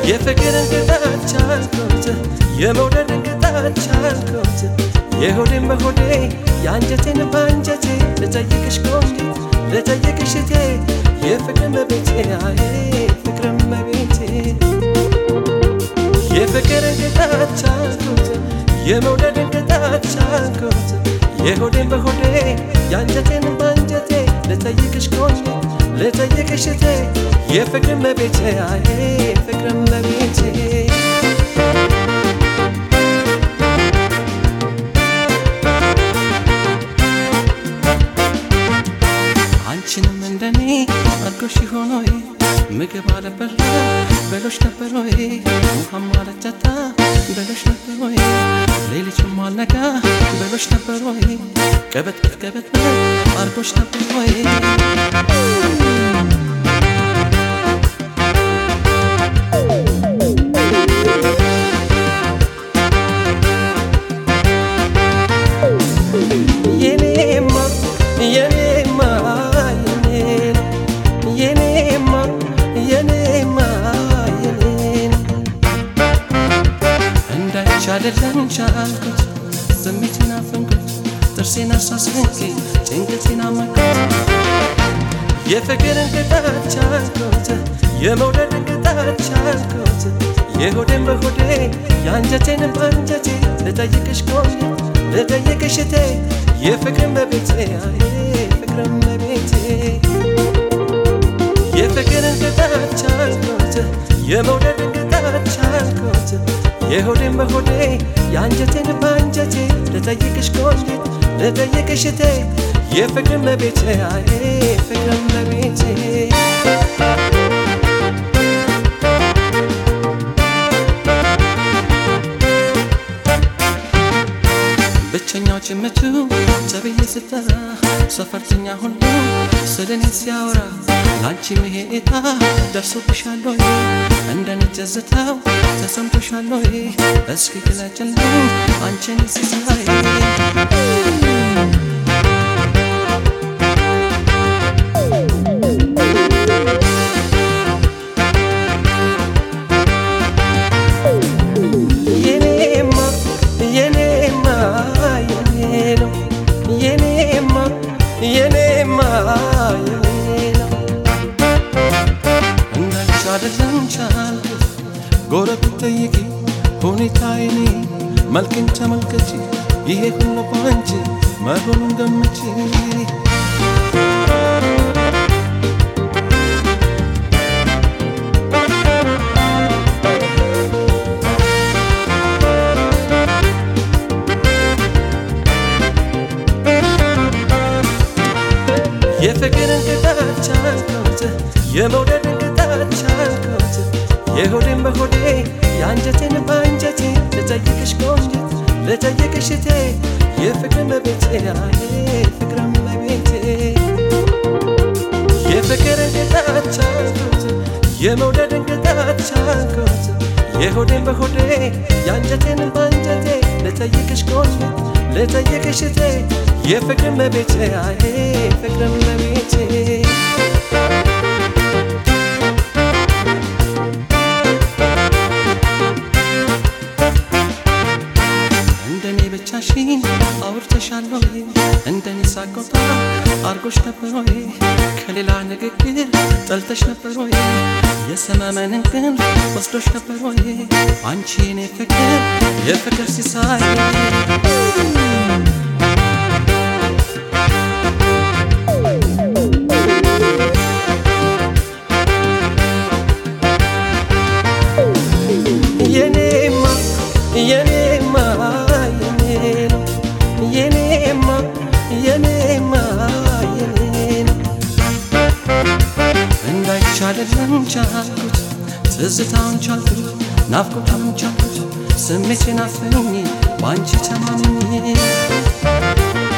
የፍቅርን ቅጣት ቻልኩት የመውደድን ቅጣት ቻልኩት የሆዴን በሆዴ የአንጀቴን በአንጀቴ ልጠይቅሽ ቆንጂት ልጠይቅሽ እቴ የፍቅር መቤቴ አይ ፍቅር መቤቴ የፍቅርን ቅጣት ቻልኩት የመውደድን ቅጣት ቻልኩት የሆዴን በሆዴ የአንጀቴን በአንጀቴ ልጠይቅሽ ቆንጂት ልጠይቅሽ እቴ የፍቅር መቤቴ አይ ፍቅር መቤቴ አንቺንም እንደኔ አድርጎሽ ሆኖ ምግብ አለበላ በሎች ነበር ወይ ውሃም አለጠጣ በሎች ነበር ወይ ሌሊቱም አልነጋ በሎች ነበር ወይ ቀበጥ ቀበጥ አድርጎሽ ነበር ወይ የኔማ የኔማ የኔን የኔማ የኔማ የኔን እንዳይቻ አይደለም ቻልኩት ስሜቴን አፈንኩት ጥርሴን አሳስንቄ ጭንቀቴን አመኩት የፍቅርን ቅጣት ቻልኩት የመውደድን ቅጣት ቻልኩት የሆዴን በሆዴ የአንጀቴን በአንጀቴ ልጠይቅሽ ቆንጆ ልጠይቅሽ እቴ የፍቅር መቤቴ አይ ፍቅር መቤቴ የፍቅርን ቅጣት ቻልኩት የመውደድን ቅጣት ቻልኩት የሆዴን በሆዴ የአንጀቴን በአንጀቴ ልጠይቅሽ ቆንጆ ልጠይቅሽ እቴ የፍቅር መቤቴ አይ ፍቅር መቤቴ ብቸኛው ጭምቱ ተብዬ ስጠራ ሰፈርተኛ ሁሉ ስለኔ ሲያወራ ላንቺ መሄታ ደርሶብሻል ወይ እንደኔ ትዝታው ተሰምቶሻል ወይ እስኪ ግለጭልኝ አንቺን ሲሳይ የኔማ የኔማ የኔ ነው የኔማ የኔማ የኔ ነው እንዳንቺ አይደለም ቻልኩት ጎረቤት ጠይቂ ሁኔታዬን መልክን ተመልከቺ ይሄ ሁሉ ባንቺ መሆኑን ገምቺ የፍቅርን ቅጣት ቻልኩት የመውደድን ቅጣት ቻልኩት የሆዴን በሆዴ የአንጀቴን በአንጀቴ ልጠይቅሽ ቆንጂት ልጠይቅሽ እቴ የፍቅር መቤቴ አይ ፍቅር መቤቴ የፍቅርን ቅጣት ቻልኩት የመውደድን ቅጣት ቻልኩት የሆዴን በሆዴ የአንጀቴን በአንጀቴ ልጠይቅሽ ቆንጂት ልጠይቅሽ እቴ የፍቅር መቤቴ አይ ፍቅር መቤቴ እንደኔ ብቻሽን አውርተሻል ወይ እንደኔ ሳቆጣ አርጎሽ ነበር ወይ ከሌላ ንግግር ጠልተሽ ነበር ወይ የሰመመንን ግን ወስዶሽ ነበር ወይ አንቺ የኔ ፍቅር የፍቅር ሲሳይ የኔማ የኔማ የኔ ነው የኔማ የኔማ የኔ ነው እንዳይቻለለም ቻልኩት ትዝታውን ቻልኩት ናፍቆታውን ቻልኩት ስሜቴን አፍኜ በአንቺ ተማምኜ